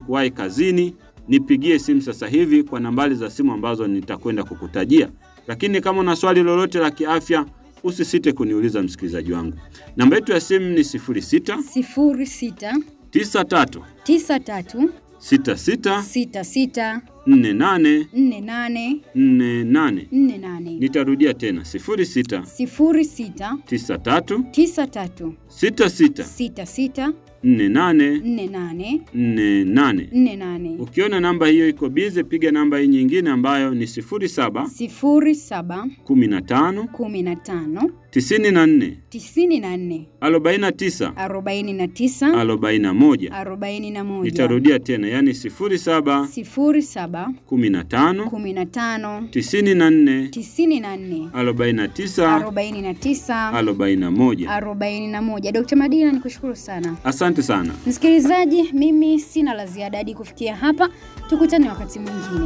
kuwahi kazini, nipigie simu sasa hivi kwa nambari za simu ambazo nitakwenda kukutajia. Lakini kama una swali lolote la kiafya, usisite kuniuliza msikilizaji wangu. Namba yetu ya simu ni 06 sifuri sita 93 tisa tatu 66 sita sita 48 nne nane 48. nne nane Nitarudia tena 06 sifuri sita 93 tisa tatu 66 sita sita 48 nne nane 48. nne nane Ukiona namba hiyo iko bize, piga namba hii nyingine ambayo ni 07 sifuri saba 15 kumi na tano 94 tisini na nne 49 arobaini na tisa 41. arobaini na moja Nitarudia tena, yani 07 sifuri saba 15 kumi na tano 94 tisini na nne 49 arobaini na tisa 41. arobaini na moja. Dkt. Madina, nikushukuru sana. Asante sana. Msikilizaji, mimi sina la ziada hadi kufikia hapa. Tukutane wakati mwingine.